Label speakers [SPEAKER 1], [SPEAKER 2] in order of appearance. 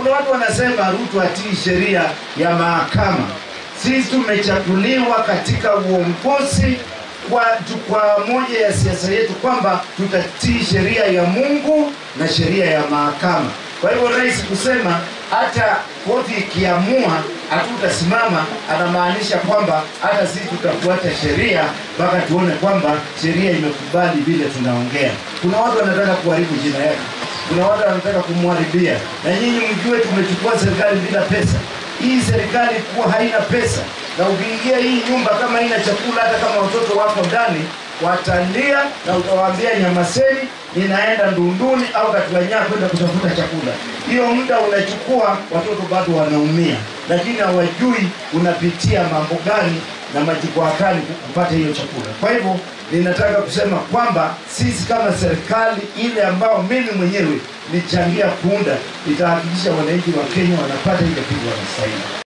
[SPEAKER 1] Kuna watu wanasema Ruto atii sheria ya mahakama. Sisi tumechaguliwa katika uongozi kwa jukwaa moja ya siasa yetu kwamba tutatii sheria ya Mungu na sheria ya mahakama. Kwa hivyo rais kusema hata koti ikiamua hatutasimama, anamaanisha kwamba hata sisi tutafuata sheria mpaka tuone kwamba sheria imekubali vile tunaongea. Kuna watu wanataka kuharibu jina yake, kuna watu wanataka kumharibia, na nyinyi mjue tumechukua serikali bila pesa. Hii serikali kuwa haina pesa, na ukiingia hii nyumba kama haina chakula, hata kama watoto wako ndani watalia na utawaambia nyamaseni, ninaenda Ndunduni au Katuanyaa kwenda kutafuta chakula. Hiyo muda unachukua, watoto bado wanaumia, lakini hawajui unapitia mambo gani na majukwaa gani kupata hiyo chakula. Kwa hivyo ninataka kusema kwamba sisi kama serikali ile ambao mimi mwenyewe nichangia kuunda, itahakikisha wananchi wa Kenya wanapata ile kitu wanastahili.